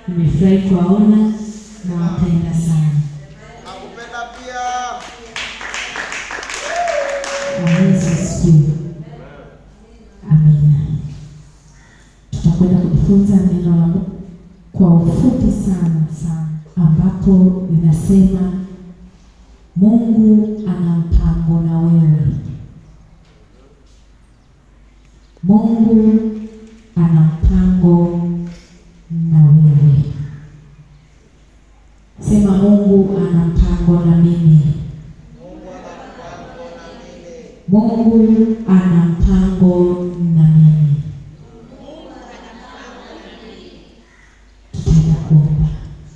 Nimefurahi kuwaona na wapenda sana. Nakupenda pia. Bwana Yesu asifiwe. Amina. Tutakwenda kujifunza neno la Mungu kwa ufupi sana sana, ambapo linasema Mungu ana mpango na wewe. Mungu ana mpango na wewe. Sema Mungu ana mpango na mimi. Mungu ana mpango na mimi. Tutaenda kuomba.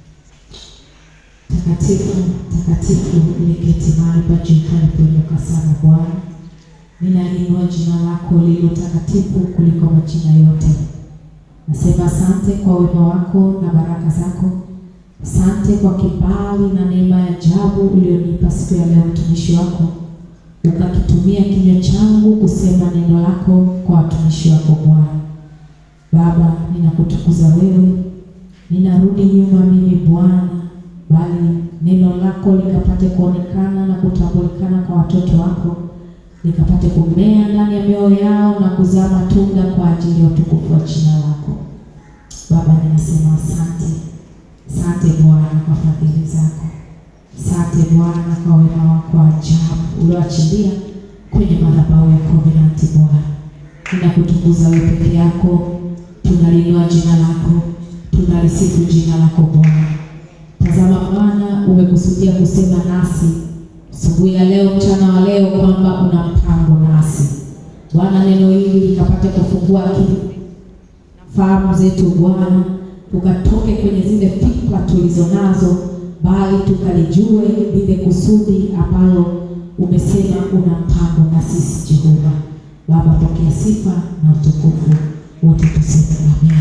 Takatifu, takatifu, uliketi mahali pa juu palipoinuka sana Bwana, ninaliinua jina lako lililo takatifu kuliko majina yote. Nasema asante kwa wema wako na baraka zako. Asante kwa kibali na neema ya ajabu ulionipa siku ya leo, mtumishi wako ukakitumia kinywa changu kusema neno lako kwa watumishi wako Bwana. Baba, ninakutukuza wewe, ninarudi nyuma mimi Bwana, bali neno lako likapate kuonekana na kutambulikana kwa watoto wako, likapate kumea ndani ya mioyo yao na kuzaa matunda kwa ajili ya utukufu wa jina lako. Baba, ninasema asante, asante Bwana kwa fadhili zako. Asante Bwana kwa wema wako wa ajabu ulioachilia kwenye madhabahu ya Covenant Bwana. Ninakutukuza wewe peke yako, tunaliinua jina lako, tunalisifu jina lako Bwana. Tazama Bwana, umekusudia kusema nasi asubuhi ya leo, mchana wa leo, kwamba una mpango nasi Bwana. Neno hili likapate kufungua akili fahamu zetu Bwana, tukatoke kwenye zile fikra tulizo nazo, bali tukalijue lile kusudi ambalo umesema una mpango na sisi. Jehova Baba, pokea sifa na utukufu wote, tuseme amina.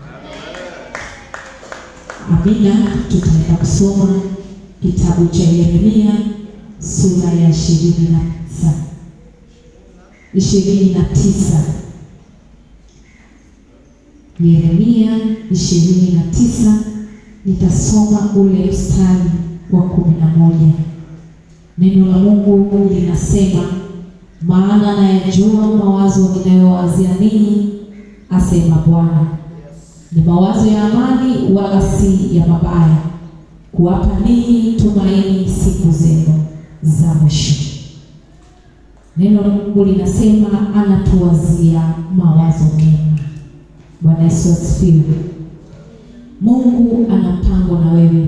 Amina. Tutaenda kusoma kitabu cha Yeremia sura ya ishirini na tisa ishirini na tisa Yeremia ishirini na tisa nitasoma ule mstari wa kumi na moja. Neno la Mungu linasema, maana nayajua mawazo ninayowazia ninyi, asema Bwana, ni mawazo ya amani, wala si ya mabaya, kuwapa ninyi tumaini siku zenu za mwisho. Neno la Mungu linasema anatuwazia mawazo mema. Bwana Yesu asifiwe. Mungu ana mpango na wewe.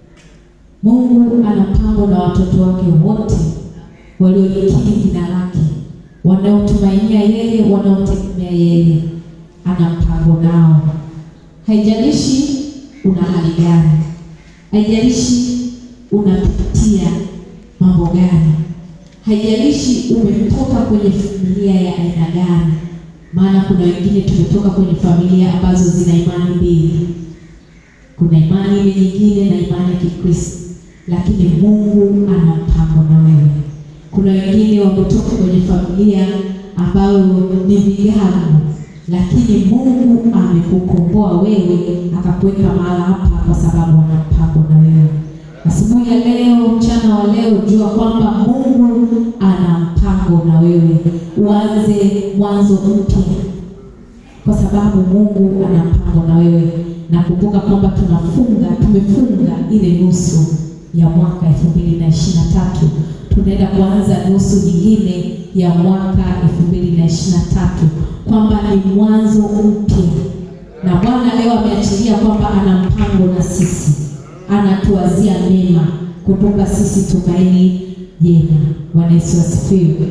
Mungu ana mpango na watoto wake wote waliolikiri jina lake, wanaotumainia yeye, wanaomtegemea yeye. Ana mpango nao. Haijalishi una hali gani, haijalishi unapitia mambo gani, haijalishi umetoka kwenye familia ya aina gani maana kuna wengine tumetoka kwenye familia ambazo zina imani mbili. Kuna imani ile nyingine na imani ya Kikristo, lakini Mungu ana mpango na wewe. Kuna wengine wametoka kwenye familia ambayo ni vigamu, lakini Mungu amekukomboa wewe, akakuweka mahala hapa kwa sababu ana mpango na wewe. Asubuhi ya leo, mchana wa leo, jua kwamba Mungu ana mpango na wewe. Uanze mwanzo mpya, kwa sababu Mungu ana mpango na wewe. Nakumbuka kwamba tunafunga, tumefunga ile nusu ya mwaka elfu mbili na ishirini na tatu tunaenda kuanza nusu nyingine ya mwaka elfu mbili na ishirini na tatu kwamba ni mwanzo mpya, na Bwana leo ameachilia kwamba ana mpango na sisi anatuwazia mema kutoka sisi tumaini jema. Bwana Yesu asifiwe.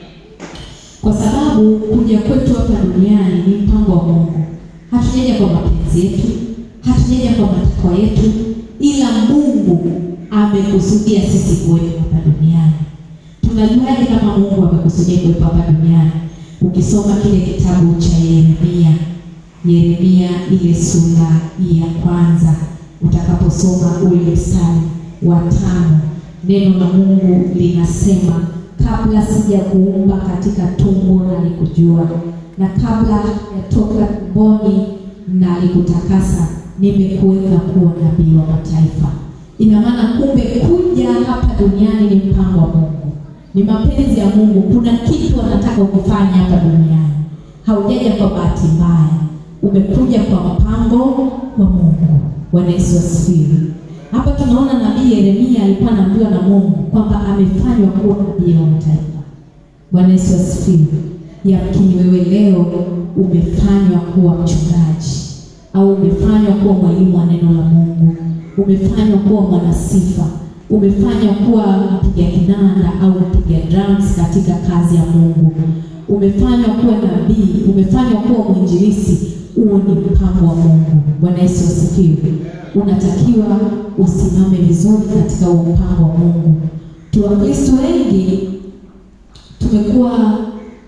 Kwa sababu kuja kwetu hapa duniani ni mpango wa Mungu. Hatujaja kwa mapenzi yetu, hatujaja kwa matakwa yetu, ila Mungu amekusudia sisi kuwepo hapa duniani. Tunajuaje kama Mungu amekusudia kuwepo hapa duniani? Ukisoma kile kitabu cha Yeremia, Yeremia ile sura ya kwanza utakaposoma ule mstari wa tano, neno la Mungu linasema kabla sijakuumba katika tumbo nalikujua, na kabla yatoka tumboni nalikutakasa, nimekuweka kuwa nabii wa mataifa. Ina maana kumbe kuja hapa duniani ni mpango wa Mungu, ni mapenzi ya Mungu. Kuna kitu anataka ukifanya hapa duniani, haujaja kwa bahati mbaya, umekuja kwa mpango wa Mungu. Bwana Yesu asifiwe. Hapa tunaona nabii Yeremia alikuwa anaambiwa na Mungu kwamba amefanywa kuwa nabii wa mataifa. Bwana Yesu asifiwe. Yamkini wewe leo umefanywa kuwa mchungaji au umefanywa kuwa mwalimu wa neno la Mungu, umefanywa kuwa mwanasifa, umefanywa kuwa mpiga kinanda au mpiga drums katika kazi ya Mungu, umefanywa kuwa nabii, umefanywa kuwa mwinjilisi. Huo ni mpango wa Mungu. Bwana Yesu asifiwe. Unatakiwa usimame vizuri katika huo mpango wa Mungu. Tu Wakristo wengi tumekuwa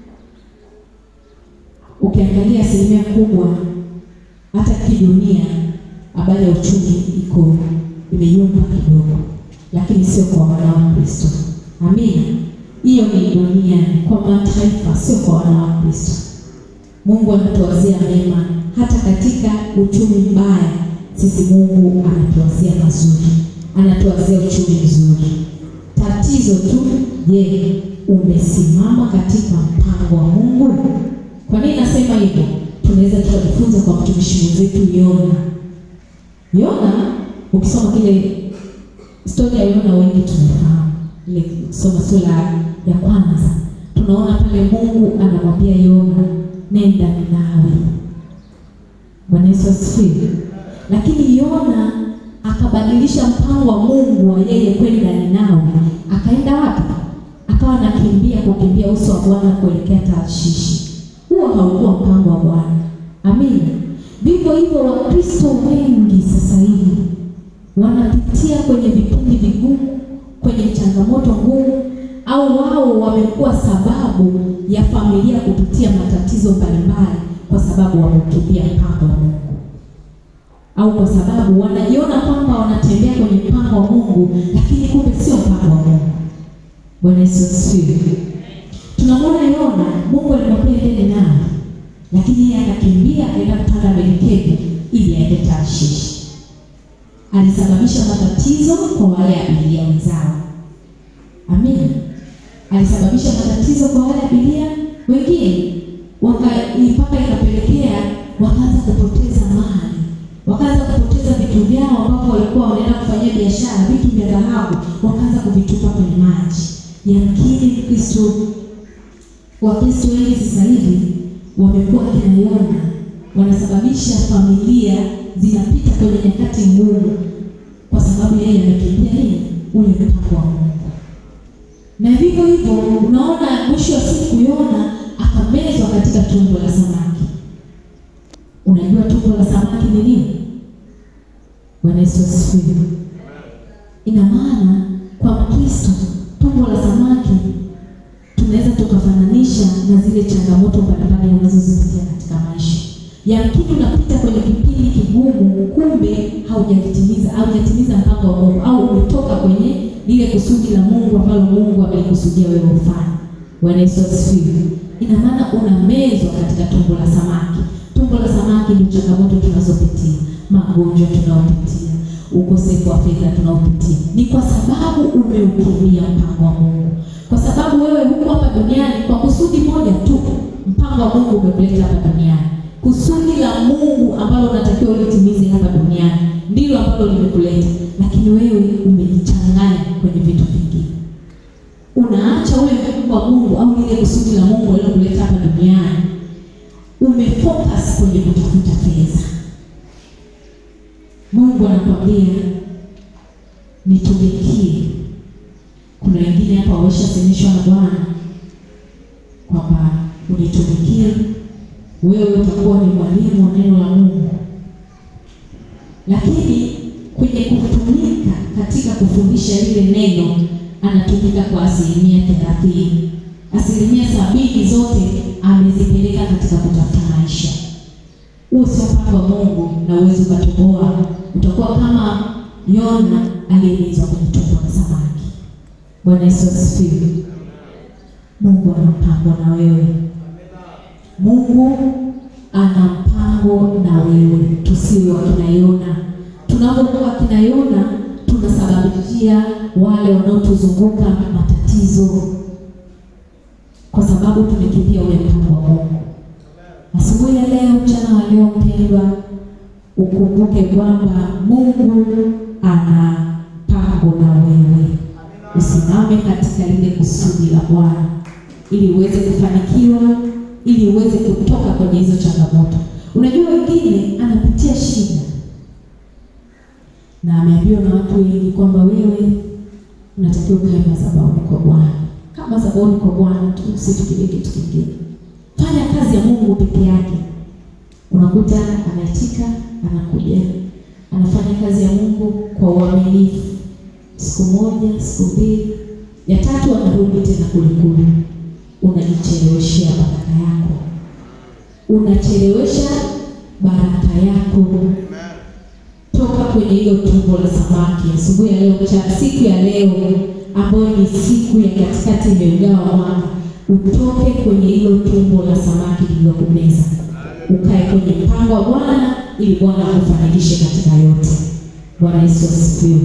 ukiangalia asilimia kubwa hata kidunia, habari ya uchumi iko imeyumba kidogo, lakini sio kwa wana wa Kristo. Amina. Hiyo ni duniani, kwa mataifa, sio kwa wana wa Kristo. Mungu anatuwazia mema hata katika uchumi mbaya. Sisi Mungu anatuwazia mazuri, anatuwazia uchumi mzuri. Tatizo tu, je, umesimama katika mpango wa Mungu? Kwa nini nasema hivyo? Tunaweza tukajifunza kwa mtumishi mwenzetu Yona. Yona, ukisoma kile stori ya Yona, wengi tunafahamu ile, kusoma sura ya kwanza, tunaona pale Mungu anamwambia Yona, nenda Ninawi. Bwana Yesu asifiwe. Lakini Yona akabadilisha mpango wa Mungu wa yeye kwenda Ninawi, akaenda wapi? Akawa anakimbia kukimbia uso wa Bwana kuelekea Tarshishi. Huo haukuwa mpango wa Bwana. Amina. Vivyo hivyo Wakristo wengi sasa hivi wanapitia kwenye vipindi vigumu, kwenye changamoto ngumu, au wao wamekuwa sababu ya familia kupitia matatizo mbalimbali, kwa sababu wameukimbia mpango wa Mungu, au kwa sababu wanajiona kwamba wanatembea kwenye mpango wa Mungu, lakini kumbe sio mpango wa Mungu. Bwana Yesu asifiwe. Tunamwona Yona, Mungu alimwambia ende Ninawi, lakini yeye akakimbia akaenda kupanda merikebu ili aende Tarshishi. Alisababisha matatizo kwa wale abiria wenzao. Amina. Alisababisha matatizo kwa wale abiria wengine, waka mpaka ikapelekea wakaanza kupoteza mali, wakaanza kupoteza vitu vyao ambapo walikuwa wanaenda kufanyia biashara, vitu vya dhahabu, wakaanza kuvitupa kwenye maji. Yamkini Kristo Wakristo wengi sasa hivi wamekuwa kina Yona, wanasababisha familia zinapita kwenye nyakati ngumu, kwa sababu yeye amekimbia nini? Ule mpango wa Mungu. Na vivyo hivyo, unaona mwisho wa siku Yona akamezwa katika tumbo la samaki. Unajua tumbo la samaki ni nini? Bwana Yesu asifiwe. Ina maana kwa Mkristo tumbo la samaki tunaweza tukafananisha na zile changamoto mbalimbali unazozipitia katika maisha. Yamkini unapita kwenye kipindi kigumu, kumbe haujatimiza haujatimiza mpango wa Mungu, au umetoka kwenye lile kusudi la Mungu ambalo Mungu amelikusudia wewe ufanye. Bwana Yesu asifiwe. Ina maana unamezwa katika tumbo la samaki. Tumbo la samaki ndio changamoto tunazopitia, magonjwa tunayopitia, ukosefu wa fedha tunaopitia, ni kwa sababu umeukimbia mpango wa Mungu kwa sababu wewe huko hapa duniani kwa kusudi moja tu. Mpango wa Mungu umekuleta hapa duniani, kusudi la Mungu ambalo unatakiwa ulitimize hapa duniani ndilo ambalo limekuleta, lakini wewe umejichanganya kwenye vitu vingine, unaacha ule mpango wa Mungu au lile kusudi la Mungu alilokuleta hapa duniani, umefocus kwenye kutafuta fedha. Mungu anakwambia nitumikie kuna wengine hapa wameshasemeshwa na Bwana kwamba unitumikie wewe, utakuwa ni mwalimu wa neno la Mungu, lakini kwenye kutumika katika kufundisha lile neno anatumika kwa asilimia thelathini. Asilimia sabini zote amezipeleka katika kutafuta maisha. Huo sio mpango wa Mungu na uwezi ukatoboa, utakuwa kama Yona aliyemezwa kwenye tumbo la samaki. Bwana Yesu asifiwe. Mungu ana mpango na wewe. Mungu ana mpango na wewe, tusiwe wakina Yona. Tunapokuwa wakina Yona, tunasababishia wale wanaotuzunguka matatizo, kwa sababu tumekimbia ule mpango wa Mungu. Asubuhi ya leo, mchana wa leo, mpendwa, ukumbuke kwamba Mungu ana mpango na wewe. Usimame katika lile kusudi la Bwana ili uweze kufanikiwa, ili uweze kutoka kwenye hizo changamoto. Unajua, wengine anapitia shida na ameambiwa na watu wengi kwamba wewe unatakiwa ukae madhabahuni kwa Bwana. Kama madhabahuni kwa Bwana tu, usifikirie kitu kingine. Fanya kazi ya Mungu peke yake. Unakuta anaitika, anakuja, anafanya kazi ya Mungu kwa uaminifu, siku moja, siku mbili, ya tatu anarudi tena kule kule. Unajicheleweshea baraka yako, unachelewesha baraka yako. Toka kwenye hilo tumbo la samaki asubuhi ya leo, mchana, siku ya leo ambayo ni siku ya katikati imeugawa mwaka, utoke kwenye hilo tumbo la samaki lililokumeza, ukae kwenye mpango wa Bwana ili Bwana akufanikishe katika yote. Bwana Yesu asifiwe.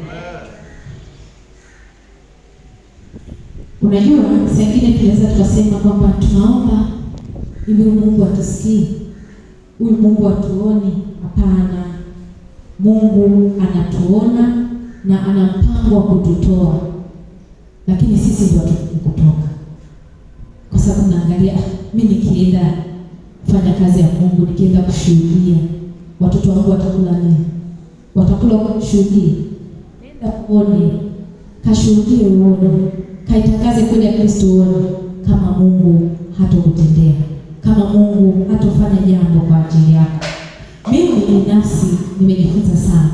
Unajua, saa ingine tunaweza tukasema kwamba tunaomba ili huyu Mungu atusikie, huyu Mungu atuone. Hapana, Mungu anatuona na ana mpango wa kututoa, lakini sisi ndio hatukuji kutoka, kwa sababu naangalia mi nikienda fanya kazi ya Mungu, nikienda kushuhudia, watoto wangu watakula nini? Watakula kwa kushuhudia? Nenda uone, kashuhudie, uone, kaitangaze kweli ya Kristo, uone kama Mungu hatokutendea, kama Mungu hatofanya jambo kwa ajili yako. Mimi binafsi nimejifunza sana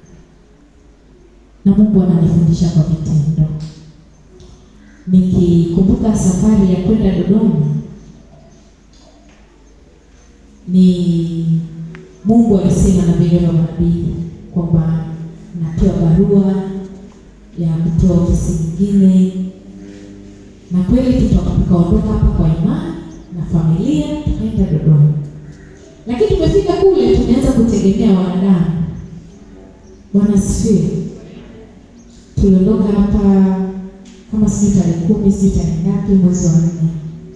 na Mungu ananifundisha kwa vitendo. Nikikumbuka safari ya kwenda Dodoma, ni Mungu alisema na vile wa nabii kwamba napewa barua ya kutoa ofisi nyingine, na kweli tukaondoka hapa kwa imani na familia tukaenda Dodoma, lakini tumefika kule tumeanza kutegemea wanadamu. Bwana asifiwe. Tuliondoka hapa kama sijui tarehe kumi sijui tarehe ngapi mwezi wa nne,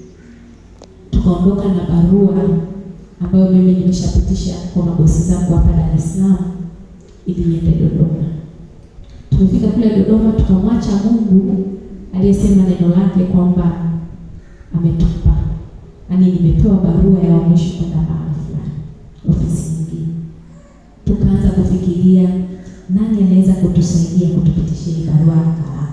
tukaondoka na barua ambayo mimi nimeshapitisha kwa mabosi zangu hapa Dar es Salaam ili niende Dodoma. Tumefika kule Dodoma, tukamwacha Mungu aliyesema neno lake kwamba ametupa, yaani nimepewa barua ya uhamisho kwenda mahali fulani, ofisi nyingine. Tukaanza kufikiria nani anaweza kutusaidia kutupitisha hii barua haraka.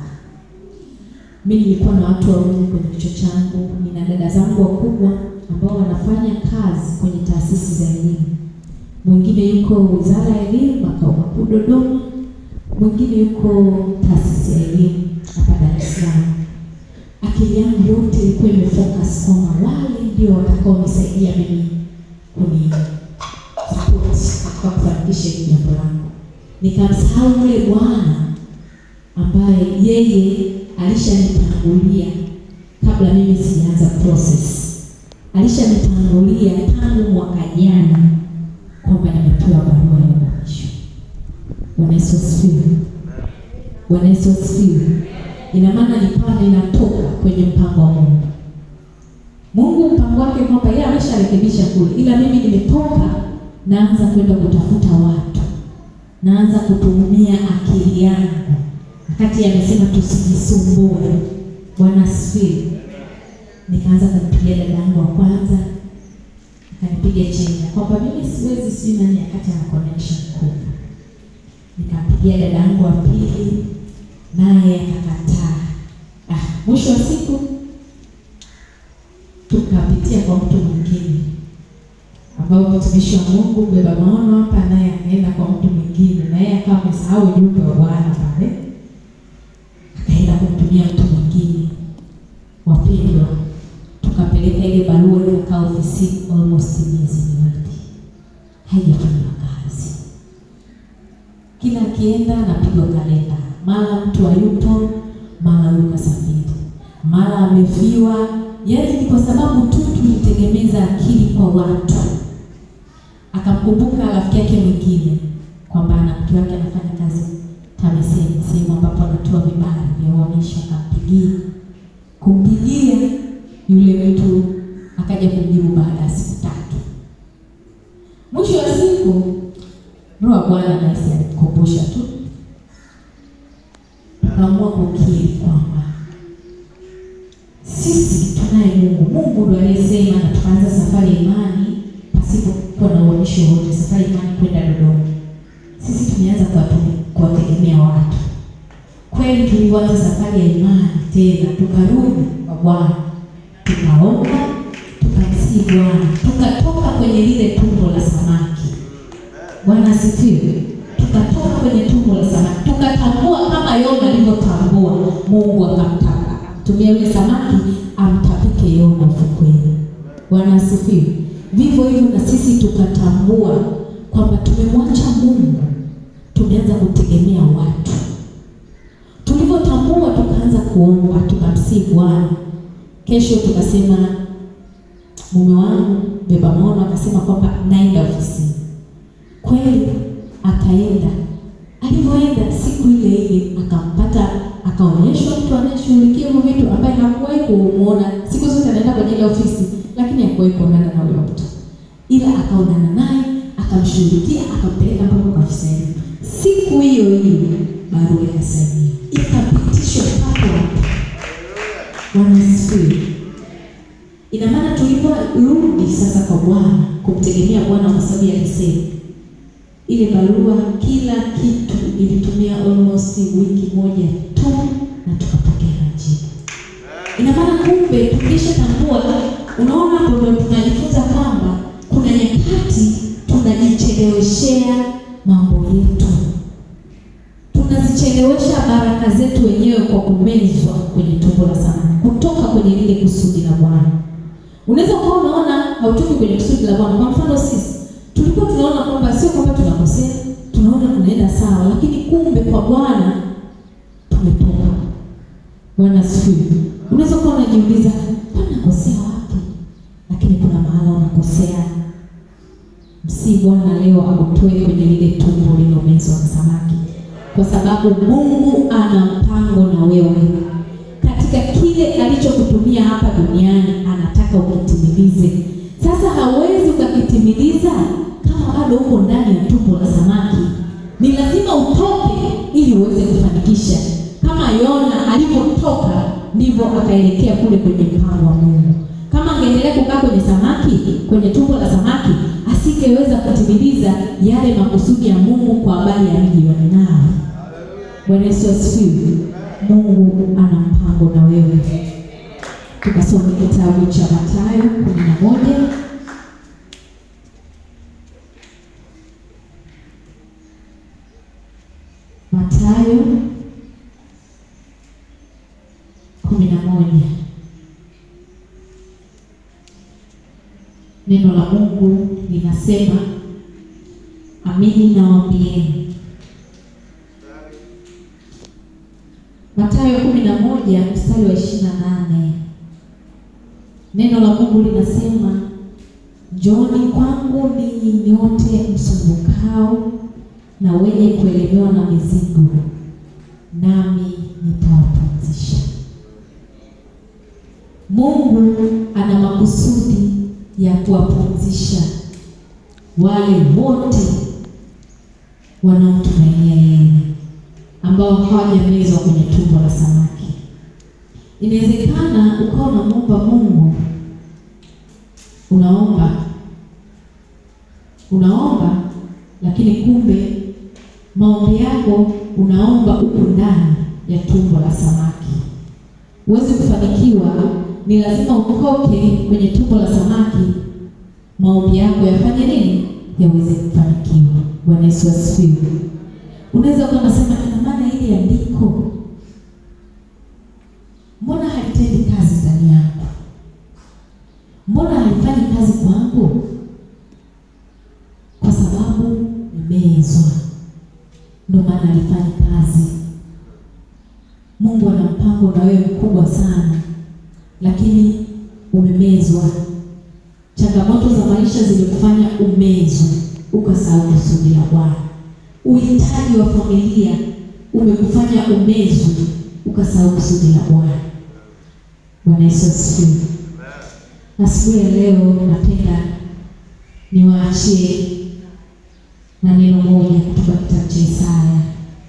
Mimi nilikuwa na watu wawili kwenye kichwa changu, nina dada zangu wakubwa ambao wanafanya kazi kwenye taasisi za elimu. Mwingine yuko Wizara ya Elimu makao makuu Dodoma, mwingine yuko taasisi ya elimu hapa Dar es Salaam. Akili yangu yote ilikuwa imefocus kwamba wale ndio watakaonisaidia mimi kuni support katika kufanikisha hili jambo langu. Nikamsahau yule bwana ambaye yeye alishanitangulia kabla mimi sijaanza process alishanitangulia tangu mwaka jana kwamba nimepewa barua ya uhamisho. Bwana Yesu asifiwe. Bwana Yesu asifiwe. Ina maana ni pale inatoka kwenye mpango wa Mungu. Mungu mpango wake kwamba yeye amesharekebisha kule, ila mimi nimetoka, naanza kwenda kutafuta watu, naanza kutumia akili yangu, wakati amesema tusijisumbue. Bwana asifiwe nikaanza kumpigia dada yangu wa kwanza, akanipiga chenga kwamba mimi siwezi, si nani, akati ana connection kubwa. Nikampigia dada yangu wa pili, naye akakataa. Ah, mwisho wa siku tukapitia kwa mtu mwingine ambao mtumishi wa Mungu mbeba maono hapa, naye akaenda kwa mtu mwingine, na yeye akawa amesahau ujumbe wa Bwana pale, akaenda kumtumia mtu mwingine. Wapendwa, tukapeleka ile barua ikakaa ofisini almost miezi miwili, haijafanywa kazi. Kila akienda anapigwa kalenda, mara mtu hayupo, mara huyu kasafiri, mara amefiwa, yaani ni kwa sababu tu tulitegemeza akili kwa watu. Akamkumbuka rafiki yake mwingine kwamba ana mke wake anafanya kazi TAMISEMI, sehemu ambapo anatoa vibali vya uhamisho. Akampigia, kumpigia yule mtu akaja kumjibu baada ya siku tatu. Mwisho wa siku Roho wa Bwana nasi alikumbusha tu, tukaamua kukiri kwamba sisi tunaye Mungu. Mungu ndo aliyesema, na tukaanza safari ya imani pasipo kuwa na uonyesho wote, safari ya imani kwenda Dodoma. Sisi tumeanza kuwatu- kuwategemea watu. Kweli tulivyoanza safari ya imani tena, tukarudi kwa Bwana, tukaomba, tukamsihi Bwana, tukatoka kwenye lile tumbo la samaki. Bwana asifiwe. Tukatoka kwenye tumbo la samaki, tukatambua kama Yona alivyotambua, Mungu akamtaka akamtumia yule samaki amtapike Yona ufukweni. Bwana asifiwe. Vivyo hivyo na sisi tukatambua kwamba tumemwacha Mungu, tumeanza kutegemea watu. Tulivyotambua tukaanza kuomba, tukamsihi Bwana. Kesho tukasema, mume wangu beba maono akasema kwamba naenda ofisini kweli akaenda. Alivyoenda siku ile ile akampata, akaonyeshwa mtu anayeshughulikia hivyo vitu ambaye hakuwahi kumuona. Siku zote anaenda kwenye ile ofisi, lakini hakuwahi kuonana na huyo mtu, ila akaonana naye, akamshughulikia, akampeleka mpaka kwa afisa elimu. Siku hiyo hiyo barua ikasainiwa, ikapitishwa hapo hapo. Bwana asifiwe. Ina maana tuliporudi sasa kwa Bwana kumtegemea Bwana kwa sababu ya alisema ile barua, kila kitu ilitumia almost wiki moja tu na tukapokea majibu. Ina maana kumbe tukishatambua, unaona hapo ndio tunajifunza kwamba kuna nyakati tunajicheleweshea mambo yetu, tunazichelewesha baraka zetu wenyewe kwa kumezwa kwenye tumbo la samaki, kutoka kwenye lile kusudi la Bwana. Unaweza kuwa unaona hautoki kwenye kusudi la Bwana. Kwa mfano sisi tulikuwa tunaona kwamba sio kwamba tunakosea, tunaona tunaenda sawa, lakini kumbe kwa Bwana tumetoka. Bwana asifiwe. Unaweza kuwa unajiuliza kwani nakosea wapi, lakini kuna mahala unakosea. Msii Bwana leo akutoe kwenye lile tumbo lililomezwa na samaki, kwa sababu Mungu ana mpango na wewe katika kile alichokutumia hapa duniani, anataka ukitimilize. Sasa hawezi ukakitimiliza kama bado uko ndani ya tumbo la samaki. Ni lazima utoke ili uweze kufanikisha. Kama Yona alipotoka, ndivyo akaelekea kule kwenye mpango wa Mungu. Kama angeendelea kukaa kwenye samaki, kwenye tumbo la samaki, asingeweza kutimiliza yale makusudi ya Mungu kwa habari ya mji wa Ninawi. Bwana Yesu asifiwe. Mungu ana mpango na wewe. Tukasome kitabu cha Mathayo kumi na moja Mathayo kumi na moja Neno la Mungu linasema, amini nawaambieni Mathayo kumi na moja mstari wa ishirini na nane neno la Mungu linasema njooni kwangu ninyi nyote msumbukao na wenye kuelemewa na mizigo, nami nitawapumzisha. Mungu ana makusudi ya kuwapumzisha wale wote wanaomtumainia yeye ambao hawajamezwa kwenye tumbo la samaki. Inawezekana ukawa unamwomba Mungu, unaomba unaomba, lakini kumbe maombi yako unaomba huko ndani ya tumbo la samaki. Uweze kufanikiwa, ni lazima utoke kwenye tumbo la samaki, maombi yako yafanye nini? Yaweze kufanikiwa. Bwana Yesu asifiwe. Unaweza ukawa unasema ina maana ile andiko mbona halitendi kazi ndani yangu? Mbona halifanyi kazi kwangu? Kwa sababu nimezwa, ndio maana halifanyi kazi. Mungu ana mpango na wewe mkubwa sana, lakini zimekufanya umezwe ukasahau kusudi la Bwana. Uhitaji wa familia umekufanya umezwe ukasahau kusudi la Bwana. Bwana Yesu asifiwe. Asubuhi ya leo napenda niwaachie na neno moja kutoka kitabu cha Isaya.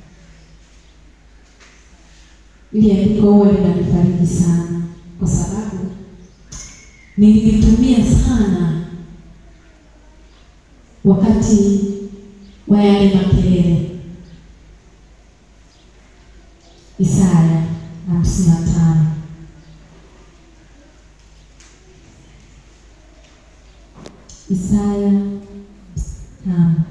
Ili andiko huwa linanifariji sana, kwa sababu nililitumia sana wakati wa yale makelele. Isaya hamsini na tano Isaya tano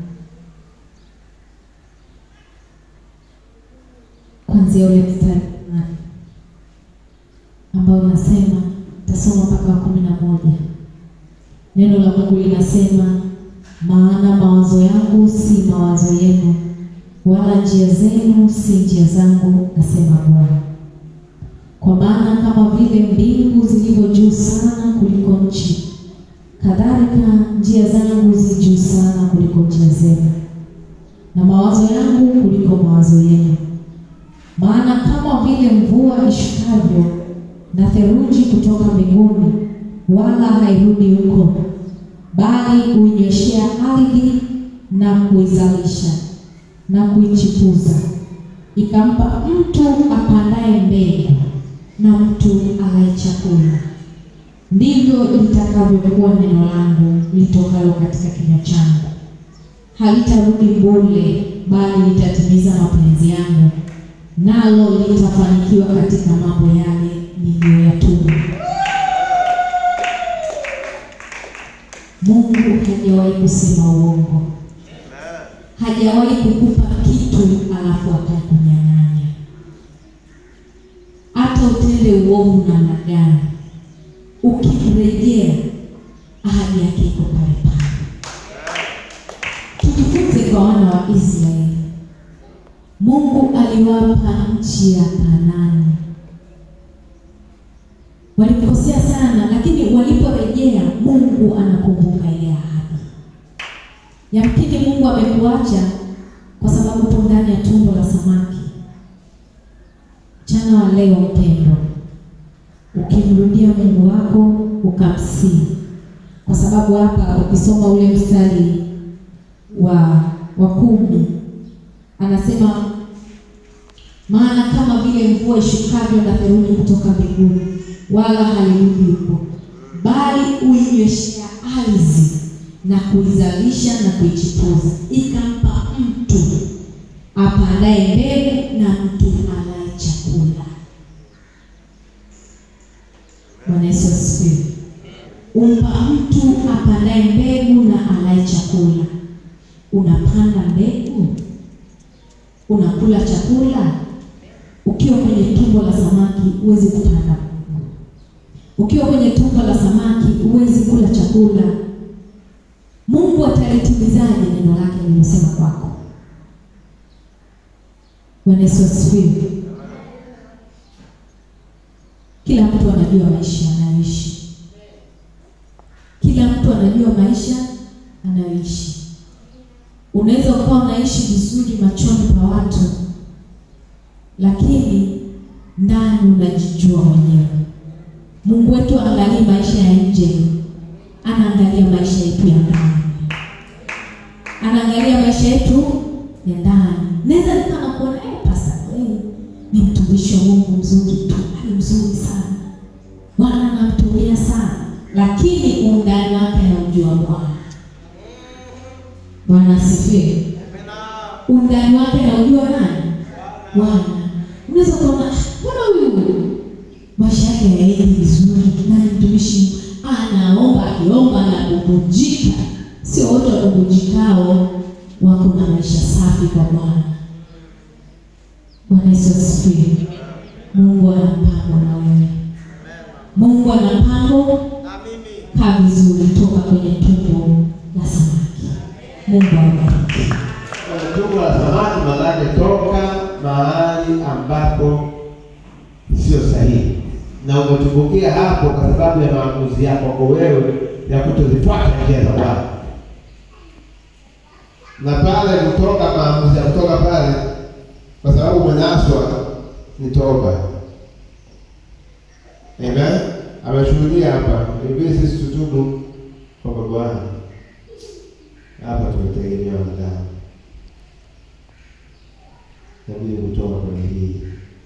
kuanzia ule mstari wa nane ambao unasema, tasoma mpaka wa kumi na moja. Neno la Mungu linasema, maana mawazo yangu si mawazo yenu, wala njia zenu si njia zangu, asema Bwana. Kwa maana kama vile mbingu zilivyo juu sana kuliko nchi, kadhalika njia zangu zi juu sana kuliko njia zenu, na mawazo yangu kuliko mawazo yenu. Maana kama vile mvua ishukavyo na theluji kutoka mbinguni, wala hairudi huko, bali huinyweshea ardhi na kuizalisha na kuichipuza, ikampa mtu apandaye mbegu na mtu alaye chakula, ndivyo litakavyokuwa neno langu litokalo katika kinywa changu; halitarudi bure, bali litatimiza mapenzi yangu, nalo litafanikiwa katika mambo yale niliyoyatuma. Mungu hajawahi kusema uongo, hajawahi kukupa kitu alafu akakunyang'anya. Hata utende uovu namna gani, ukirejea ahadi yake iko pale pale. Tujifunze kwa wana wa Israeli. Mungu aliwapa nchi ya Kanaani. Walikosea sana, lakini waliporejea Mungu anakumbuka ile ahadi. Yamkini Mungu amekuacha kwa sababu upo ndani ya tumbo la samaki. Mchana wa leo, mpendo, ukimrudia Mungu wako ukamsii, kwa sababu hapa ukisoma ule mstari wa wa kumi anasema maana kama vile mvua ishukavyo na theluji kutoka mbinguni, wala halirudi huko, bali huinyweshea ardhi na kuizalisha na kuichipuza, ikampa mtu apandaye mbegu na mtu alaye chakula. Bwana Yesu asifiwe. Umpa mtu apandaye mbegu na alaye chakula. Unapanda mbegu unakula chakula. Ukiwa kwenye tumbo la samaki huwezi kupanda mbegu. Ukiwa kwenye tumbo la samaki huwezi kula chakula. Mungu atalitimizaje neno lake lilosema kwako? Bwana Yesu asifiwe. Kila mtu anajua maisha anayoishi, kila mtu anajua maisha anayoishi. Unaweza ukawa unaishi vizuri machoni pa watu, lakini ndani unajijua mwenyewe. Mungu wetu aangalii maisha ya nje, anaangalia maisha yetu ya ndani, anaangalia maisha yetu ya ndani. Naweza nikawa nakuona eh, pasta wewe ni mtumishi wa Mungu mzuri tu, ni mzuri sana, Bwana anamtumia sana, lakini undani wake anaujua Bwana. Bwana asifiwe. Undani wake anaujua nani? Bwana. Unaweza kuona mbona huyu maisha yake hayaendi vizuri, na ni mtumishi anaomba, akiomba na kubujika. Sio wote wakubujikao wako na maisha safi kwa Bwana. Bwana Yesu asifiwe. Mungu ana mpango na wewe. Mungu ana mpango na mimi kaa vizuri, toka kwenye tumbo la samaki. Mungu awabariki. Tumbo la samaki maanake toka mahali ambapo sio sahihi, na umetumbukia hapo kwa sababu ya maamuzi yako kwa wewe ya kutozifuata njia za Bwana. Na pale kutoka maamuzi ya kutoka pale, kwa sababu umenaswa, ni toba. Amen. Ameshuhudia hapa, ibidi sisi tutubu kwa Bwana. Hapa tumetegemea wanadamu, inabidi kutoka kwenye hii.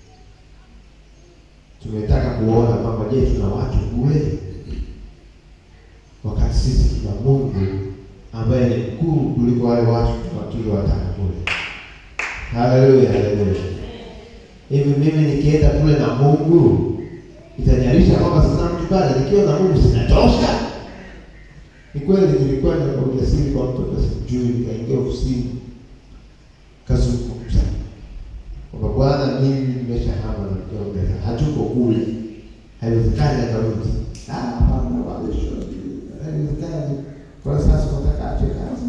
Tumetaka kuona kwamba je, tuna watu kule, wakati sisi tuna Mungu ambaye ni mkuu kuliko wale watu tuliowataka kule. Haleluya, haleluya. Hivi mimi nikienda kule na Mungu itaniarisha kwamba sina mtu pale, nikiwa na Mungu sinatosha? Ni kweli nilikwenda kwa ujasiri kwa mtu ambaye simjui, nikaingia ofisini kazungumza kwamba Bwana, mimi nimeshahama na kuongeza, hatuko kule, haiwezekani akarudi. Ah, hapana, wale sio, haiwezekani. Kwa sasa nataka ache kazi.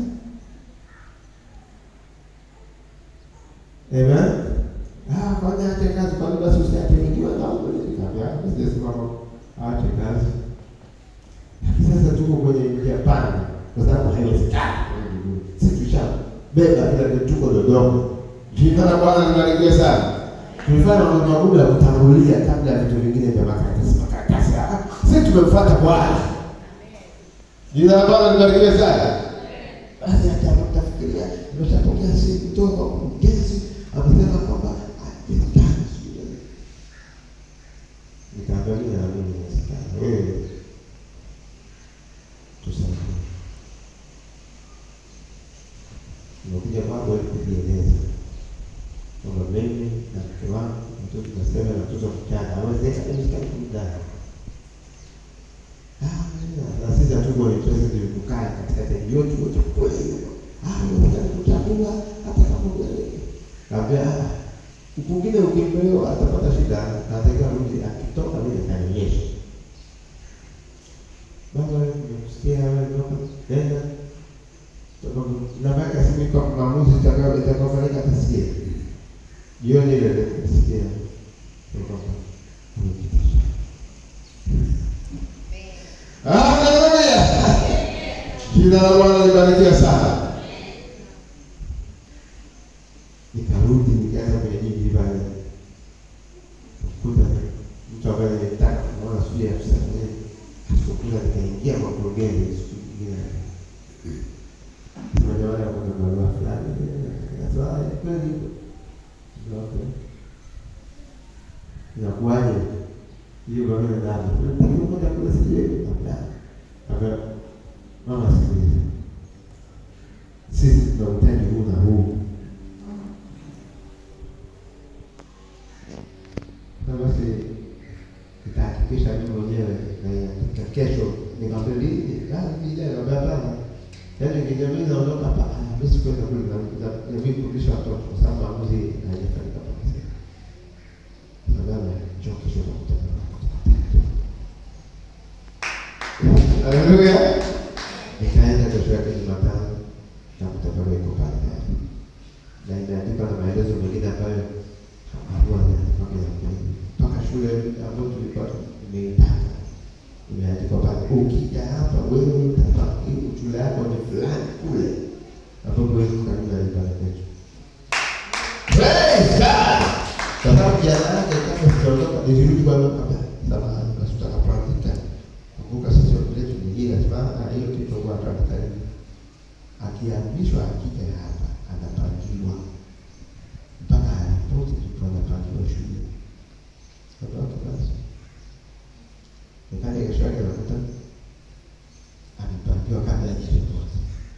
Amen. Ah, kwani ache kazi, kwani basi usiache nikiwa na Mungu? Nikamwambia, sijasema kwamba ache kazi. Lakini sasa tuko kwenye njia panda, kwa sababu haiwezekani. Sisi tushabeba kila kitu, tuko Dodoma. Jina la Bwana libarikiwe sana. Tulifanya mambo makubwa ya kutangulia kabla ya vitu vingine vya makaratasi makaratasi. Ah, Sisi tumemfuata Bwana. Jina la Bwana libarikiwe sana. Basi hata mtafikiria nimeshapokea simu kutoka kwa mkurugenzi amesema kwamba haiwezekani. Nikaangalia na mimi inawezekana. Wewe tusaidie. Nimekuja kwako ili kujieleza kwamba mimi na mke wangu mtoto tunasema na mtoto mchanga awezekani haiwezekani kumdai. Ah, na sisi hatuko interested in kukaa katikati yote wote kweli. Ah, unataka kuchagua hata kama wewe. Kaambia ah, ukingine ukimbeo atapata shida, anataka rudi akitoka mimi atanionyesha. Baba, nimekusikia wewe ndoka nenda. Sababu nabaki simi kwa maamuzi itakayo itakayofanyika atasikia. Jioni ile ile nisikia. Kwamba unipitisha. Haleluya! Jina la Bwana libarikiwe sana. Nikarudi nikaanza kwenye jiji pale. Kukuta mtu ambaye nilitaka kumwona sijui afisa nini. Sikukuta nikaingia kwa mkurugenzi siku nyingine. Sema jamani, kuna barua fulani. Nikasema ah, ni kweli. Okay. Inakuwaje? hiyo barua ya ndani. Ndio kwenda kule sije. Aka mama sikiliza. Sisi tunahitaji huu na huu. Na basi nitahakikisha mimi mwenyewe na ya kesho nikamwambia lini? Ah, ni leo hapana. Yaani kijamii naondoka hapa, ah, mimi sikwenda kule na na mimi kurudisha watoto kwa sababu maamuzi hayajafanyika kwa sasa. Nadhani njoo kesho tutakutana. Haleluya. Nikaenda kesho yake Jumatano na kutabarua iko pale tayari. Na imeandikwa na maelezo mengine ambayo hakuwa mpaka ya kweli. Mpaka shule ambayo tulipata imeitaka. Imeandikwa pale ukija hapa wewe utapata shule yako ni fulani kule. Ambapo wewe karibu na ibada yetu. Praise God. Kwa sababu jana yake kama sijaondoka nilirudi kwa baba. Samahani basi tutakapoandika kumbuka sisi wapeletu nyingine sana hiyo tulipokuwa tunataka akiamrishwa akija hapa anapangiwa mpaka aripoti ndipo anapangiwa shule sababu basi nikaja kesho yake nakuta amepangiwa kabla ya ripoti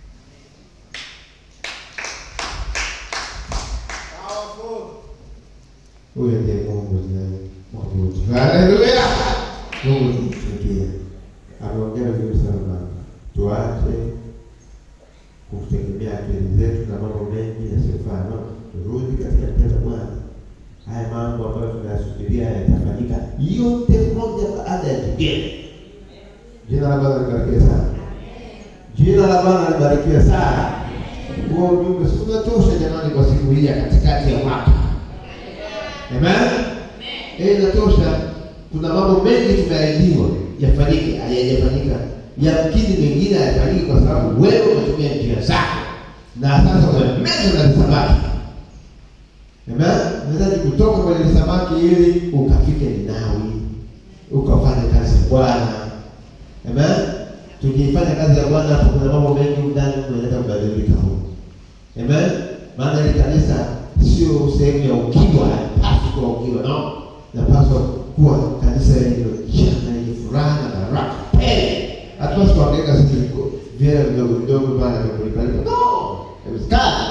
huyo ndiye Mungu tunayemwabudu haleluya Mungu tumtumikie ameongea vizuri sana baba. Tuache kutegemea akili zetu na mambo mengi yasiyofaa. No, turudi katika njia za Bwana. Haya mambo ambayo tunayasubiria yatafanyika yote moja baada ya jingine. Jina la Bwana libarikiwe sana. Jina la Bwana libarikiwe sana. Huo ujumbe si unatosha jamani, kwa siku hii ya katikati ya mwaka. Amen. Eh, inatosha. Kuna mambo mengi tumeahidiwa yafanyike, hayajafanyika. yamkini mengine hayafanyiki kwa sababu wewe umetumia njia zako, na sasa umemeza na samaki. Amen. Unahitaji kutoka kwenye samaki ili ukafike Ninawi, ukafanya kazi ya Bwana. Amen. Tukifanya kazi ya Bwana hapo, kuna mambo mengi ndani tunaleta kubadilika huko. Amen. Maana hili kanisa sio sehemu ya ukiwa, haipaswi kuwa ukiwa, no. Napaswa kuwa kanisa lililojaa na yenye furaha na baraka tele. Hatupaswi kuangaika sisi viko vyela vidogo vidogo pale vya kulipa. No, haiwezekani.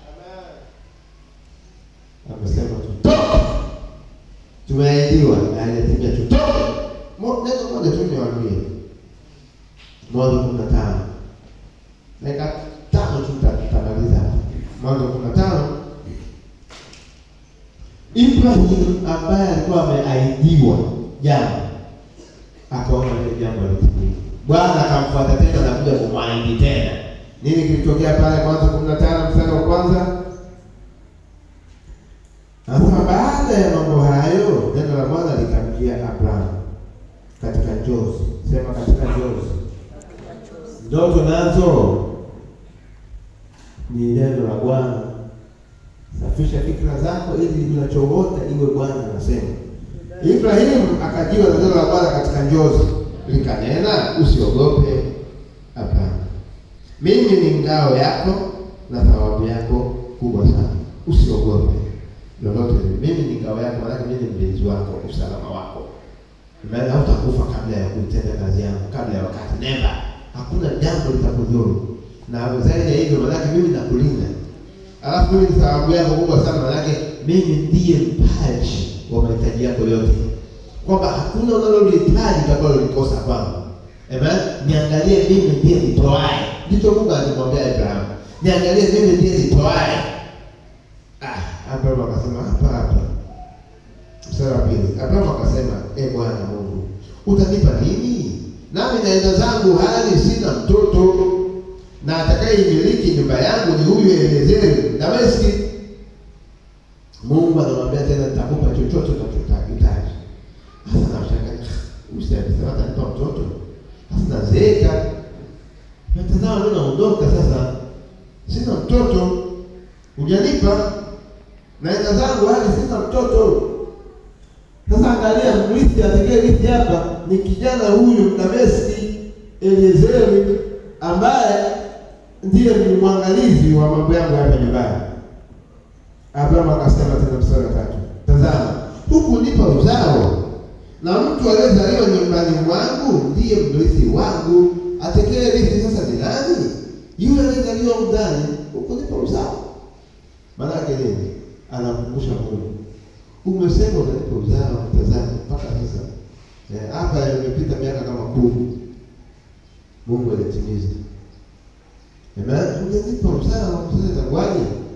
Amesema tutoke, tumeahidiwa na aliyetimia tutoke. Mo- Neno moja tu niwaambie, Mwanzo kumi na tano dakika tano tu tuta- tutamaliza hapa. Mwanzo kumi na tano Ibrahim ambaye alikuwa ameahidiwa jambo akaona lile jambo litimia. Bwana akamfuata tena na kuja kumwahidi tena. Nini kilitokea pale Mwanzo kumi na tano mstari wa kwanza? Anasema baada ya mambo hayo, neno la Bwana likamjia Abrahamu katika njozi. Sema katika njozi. Ndoto nazo ni neno la Bwana. Safisha fikra zako ili unachoota iwe Bwana anasema. Ibrahimu akajiwa na neno la Bwana katika njozi, likanena, usiogope, hapana, mimi ni ngao yako na thawabu yako kubwa sana, usiogope lolote. Mimi ni ngao yako, maanake mimi ni mlinzi wako, usalama wako. Maana hautakufa kabla ya kuitenda kazi yangu, kabla ya wakati. Never, hakuna jambo litakudhuru, na zaidi ya hivyo, maanake mimi nakulinda Alafu mimi ni thawabu yako kubwa sana, manake mimi ndiye mpaji wa mahitaji yako yote, kwamba hakuna unalolihitaji utakalolikosa kwangu. Amen. Niangalie mimi ndiye nitoaye. Ndicho Mungu alimwambia Abrahamu, niangalie mimi ndiye nitoaye. Ah, Abrahamu akasema hapa hapa. Mstari wa pili, Abrahamu akasema, e Bwana Mungu, utanipa nini? Nami naenda zangu hali sina mtoto na atakayeimiliki nyumba yangu ni huyu Eliezeri Dameski. Mungu anamwambia tena, nitakupa chochote unachohitaji. Sasa nashangaa, usisema atanipa mtoto, sasa nazeeka, natazama mimi naondoka, sasa sina mtoto, hujanipa, naenda zangu hali sina mtoto. Sasa angalia, mrithi atakayerithi hapa ni kijana huyu Dameski Eliezeri ambaye ndiye ni mwangalizi wa mambo yangu hapa nyumbani. Abrahamu akasema tena mstari wa tatu, tazama huku nipa uzao, na mtu aliyezaliwa nyumbani mwangu ndiye mrithi wangu. Atakaye rithi sasa ni nani? Yule aliyezaliwa ndani, huku nipa uzao. Maana yake nini? Anamkumbusha Mungu, umesema utanipa uzao, tazama mpaka sasa eh, hapa imepita miaka kama kumi, Mungu alitimiza Amen. Hujanipa uzao, sasa itakuwaje?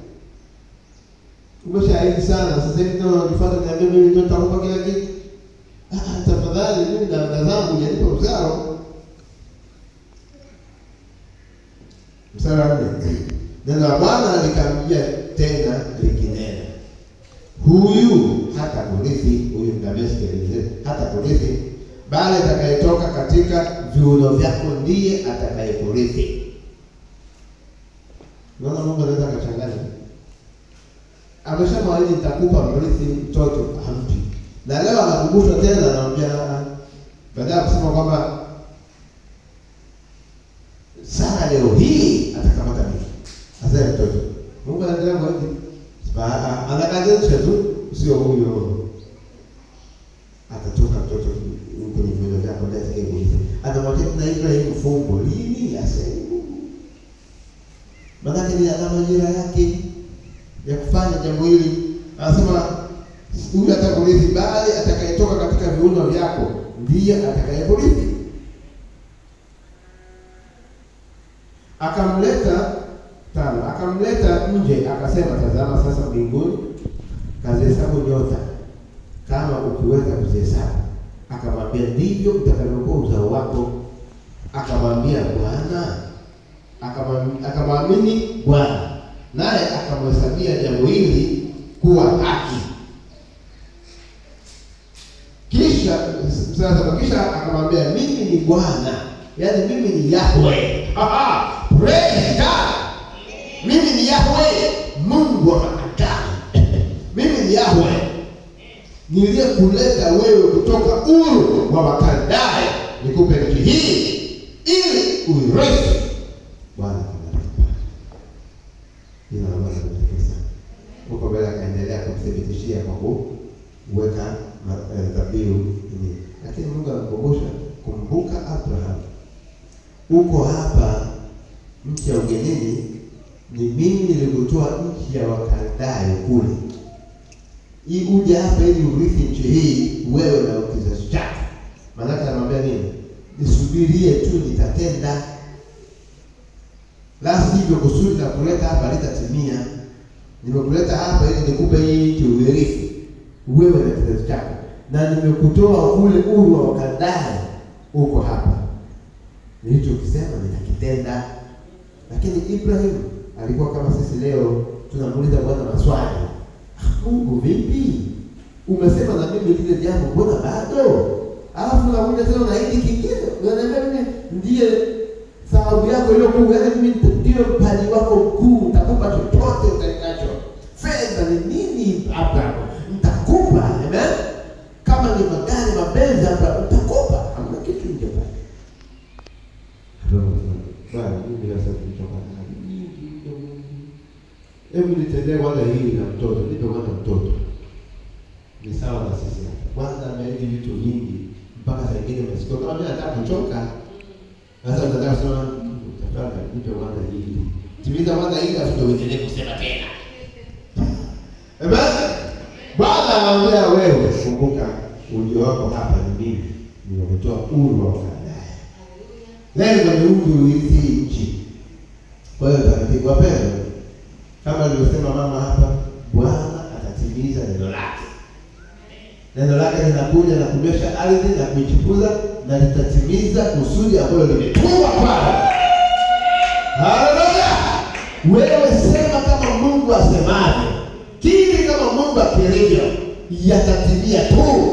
Umeshaahidi sana, sasa hivi tena unajifuata niambia mimi ndio nitakupa kila kitu. Ah, tafadhali mimi na dada zangu hujanipa uzao. Mstari wa nne. Neno la Bwana likamjia tena likinena, huyu hata kurithi, huyu Dameski hata kurithi, bali atakayetoka katika viuno vyako ndiye atakayekurithi. Unaona Mungu anaweza akachanganya. Ameshamwahidi nitakupa mrithi mtoto, hampi. Na leo anakumbushwa tena, anamwambia baada ya kusema kwamba Sara leo hii atakamata mimi. Azae mtoto. Mungu anaendelea kuahidi. Anakadirisha tu sio huyo. Atatoka mtoto kwenye viuno vyako ndiye atakayekurithi. Anamwambia na Ibrahim fumbo lini asema Maanake ni ana majira yake ya kufanya jambo hili. Anasema huyu atakurithi, bali atakayetoka katika viuno vyako ndiye atakayekurithi. Akamleta tano, akamleta nje, akasema, tazama sasa mbinguni, kazihesabu nyota kama ukiweza kuzihesabu. Akamwambia, ndivyo utakavyokuwa uzao wako. Akamwambia, Bwana akamwamini Bwana naye akamhesabia jambo hili kuwa haki. Kisha sasa, kisha akamwambia mimi ni Bwana yaani mimi ni Yahweh. Aha, praise God. Mimi ni Yahweh, Mungu wa maagano. mimi ni Yahweh niliyekuleta wewe kutoka Uru wa Wakaldayo nikupe nchi hii ili uirithi. Bwana akubariki. Jina la Bwana libarikiwe sana. Huko mbele akaendelea kumthibitishia kwa kuweka ma- eh, dhabihu ini, lakini Mungu anakumbusha, kumbuka Abraham, uko hapa nchi ya ugenini, ni mimi nilikutoa nchi ya Wakaldayo kule hii uje hapa ili urithi nchi hii wewe na kizazi chako. Maanake anamwambia nini? Nisubirie tu, nitatenda, la sivyo kusudi la kuleta hapa litatimia. Nimekuleta hapa ili nikupe hii nchi uirithi wewe na kizazi chako, na nimekutoa kule Uru wa Wakaldayo, uko hapa. Nilichokisema nitakitenda. Lakini Ibrahim alikuwa kama sisi leo tunamuuliza Bwana maswali Mungu vipi? Umesema na mimi lile jambo, mbona bado? Alafu unakuja tena na hiki kingine, unaniambia mimi ndiye thawabu yako iliyo kuu, yaani mimi ndio mpaji wako mkuu, nitakupa chochote utakacho. Fedha ni nini, Abraham? Nitakupa, amen. Kama ni magari, mabenzi, Abraham, nitakupa. Hamna kitu nje pale. Bwana, mimi sasa tulichoka na nyingi ndio Mungu. Hebu nitendee kwanza hili na mtoto, nipe kwanza mtoto. Ni sawa na sisi hapa. Kwanza ameahidi vitu vingi mpaka saa ingine umesikia kama mimi nataka kuchoka. Sasa unataka kusema "Mungu, tafadhali nipe kwanza hili. Timiza kwanza hili afu ndio uendelee kusema tena. Amen. Bwana anaambia wewe, kumbuka ujio wako hapa ni mimi. Nimekutoa Uru wa Wakaldayo. Lengo ni uje urithi nchi. Kwa hiyo taratibu wapendwa, kama alivyosema mama hapa, Bwana atatimiza neno lake. Neno lake linakuja na kunywesha ardhi na kuichipuza na litatimiza kusudi ambalo limetumwa kwalo. Haleluya! Wewe sema kama Mungu asemavyo, kiri kama Mungu akilivyo, yatatimia tu.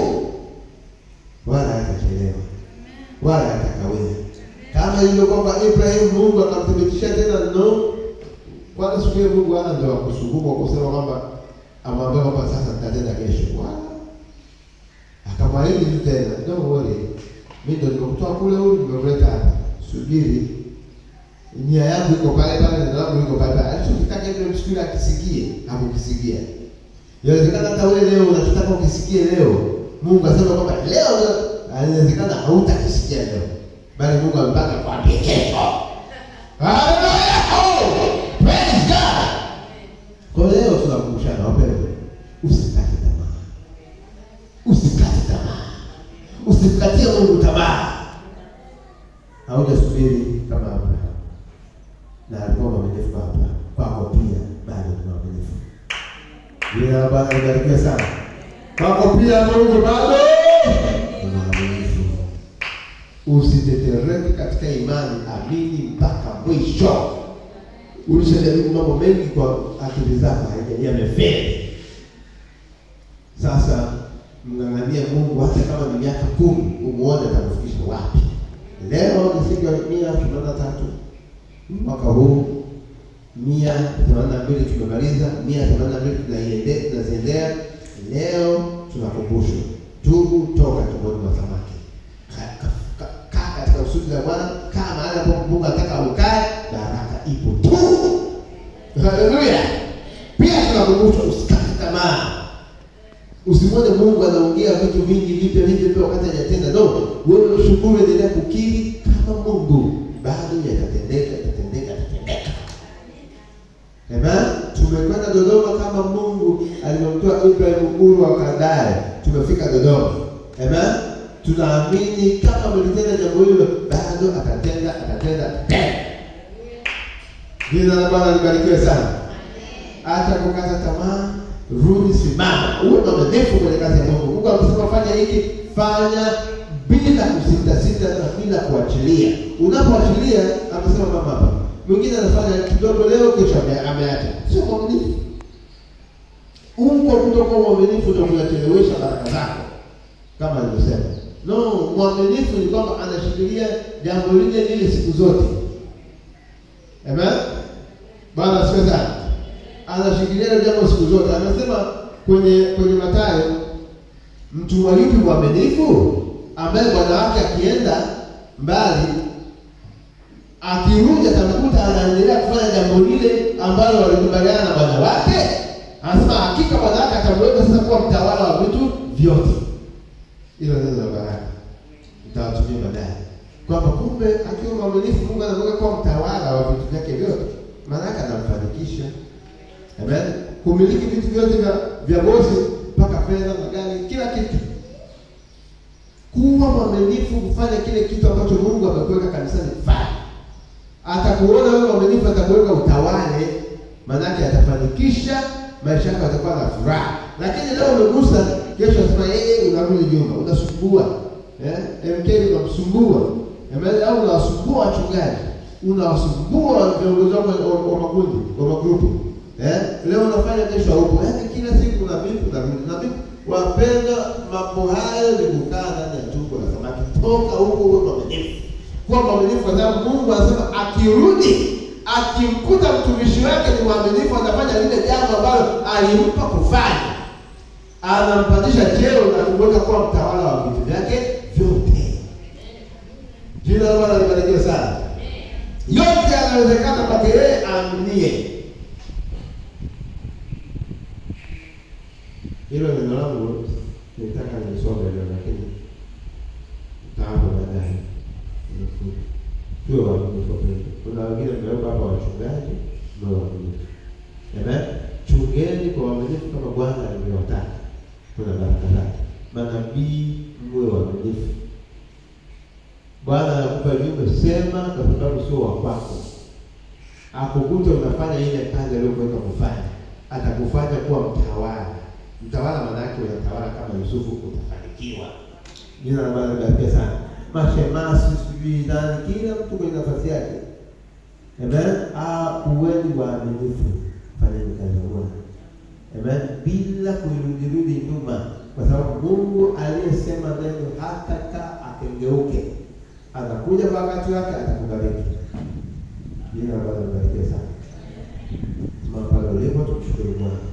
Wala hatachelewa, wala hatakawia. Kama ilivyo kwamba Ibrahim Mungu akamthibitishia tena no kwanza siku hiyo Mungu hana ndio akusukuma kusema kwamba amwambia kwamba sasa nitatenda kesho. Wala akamwahidi tu tena, don't worry, mimi ndio nimekutoa kule huyu, nimekuleta hapa, subiri. Nia yangu iko pale pale, neno langu liko pale pale. Alichokitaka Ibrahim siku ile akisikie, hakukisikia. Inawezekana hata wewe leo unachotaka ukisikie leo, Mungu asema kwamba leo, inawezekana hautakisikia leo, bali Mungu amepanga kwambie kesho. Haleluya! Oh, praise God. Kwa leo tunakumbushana wapendwa, usikate tamaa, usikate tamaa, usimkatie Mungu tamaa. Haujasubiri kama Abraham, na alikuwa mwaminifu kwa Abraham, kwako pia bado ni mwaminifu. Jina la Bwana libarikiwe sana. Kwako pia Mungu bado ni mwaminifu. Usitetereke katika imani, amini mpaka mwisho. Ulishajaribu mambo mengi kwa akili zako, haija yamefeli. Sasa mng'ang'anie Mungu, hata kama ni miaka kumi, umuone atakufikisha wapi. Leo ni siku ya mia themanini na tatu mwaka huu, mia themanini na mbili tumemaliza, mia themanini na mbili tunaiende- tunaziendea. Leo tunakumbushwa, tubu, toka tumboni mwa samaki Ka- ka- ka- kaa katika kusudi la Bwana, kaa mahali ambapo Mungu anataka ukae, baraka ipo tu. Haleluya! Pia tunakumbushwa usikate tamaa, usimwone Mungu anaongea vitu vingi vipya vipya vipya wakati hajatenda. No, wewe ushukuru, endelea kukiri kama Mungu bado yatatendeka, yatatendeka, yatatendeka. Amen. Tumekwenda Dodoma kama Mungu alivyomtoa Ibrahim Uru wa Kaldaya. Tumefika Dodoma. Amen. Tunaamini kama mlitenda jambo hilo, bado atatenda, atatenda, atatenda. Jina la Bwana libarikiwe sana. Hata kukata tamaa, rudi, simama, uwe mwaminifu kwenye kazi ya Mungu. Mungu amesema fanya hiki, fanya bila kusitasita na bila kuachilia. Unapoachilia, amesema mama hapa, mwingine anafanya kidogo leo, kesho ame- ameacha. Sio mwaminifu. Uko kutokuwa mwaminifu ndio kunachelewesha baraka zako, kama alivyosema. No, mwaminifu ni kwamba anashikilia jambo lile lile siku zote. Amen. Bwana asifiwe sana. Anashikilia hilo jambo siku zote. Anasema kwenye kwenye Mathayo, mtu wa yupi mwaminifu ambaye bwana wake akienda mbali akirudi atamkuta anaendelea kufanya jambo lile ambalo walikubaliana na bwana wake. Anasema hakika bwana wake atamweka sasa kuwa mtawala wa vitu vyote. Hilo neno la baraka nitawatumia baadaye, kwamba kumbe akiwa mwaminifu Mungu anamweka kuwa mtawala wa vitu vyake vyote, maana yake anamfanikisha. Amen, kumiliki vitu vyote vya vya bosi mpaka fedha, magari, kila kitu. Kuwa mwaminifu, kufanya kile kitu ambacho Mungu amekuweka kanisani, fanya atakuona wewe mwaminifu, atakuweka utawale, maanake atafanikisha maisha yako, atakuwa na furaha. Lakini leo umegusa, kesho asema yeye, unarudi nyuma, unasumbua eh, MK unamsumbua, Amen, au unawasumbua wachungaji, unawasumbua viongozi wako wa- wa makundi wa magrupu eh, leo unafanya, kesho haupo, yaani kila siku na vipi na vipi na vipi. Wapenda, mambo hayo ni kukaa ndani ya tumbo la samaki. Toka huko, uwe mwaminifu kuwa mwaminifu kwa sababu Mungu anasema akirudi akimkuta mtumishi wake ni mwaminifu, anafanya lile jambo ambalo alimpa kufanya, anampandisha cheo na kumweka kuwa mtawala wa vitu vyake vyote. Jina la Bwana libarikiwe sana. Yote yanawezekana kwake yeye aaminie. Hilo neno langu nilitaka nisome leo, lakini nitaapa baadaye tuwe waaminifu kwa kweli. Kuna wengine mmewekwa hapa wachungaji, mwe waaminifu. Amen. Chungeni kwa uaminifu kama Bwana alivyowataka. Kuna baraka zake. Manabii mwe waaminifu. Bwana anakupa jumbe, sema kwa sababu sio wa kwako. Akukute unafanya ile kazi aliyokuweka kufanya, atakufanya kuwa mtawala. Mtawala maana yake unatawala kama Yusufu, utafanikiwa. Jina la Bwana libarikiwe sana. Mashemasi sijui nani, kila mtu kwenye nafasi yake. Amen. Ah, uweni waaminifu, fanyeni kazi ya Bwana. Amen. Bila kuirudirudi nyuma, kwa sababu Mungu aliyesema neno hatakaa akengeuke, anakuja kwa wakati wake, atakubariki. Jina la Bwana libarikiwe sana. Simama pale ulipo, tumshukuru Bwana.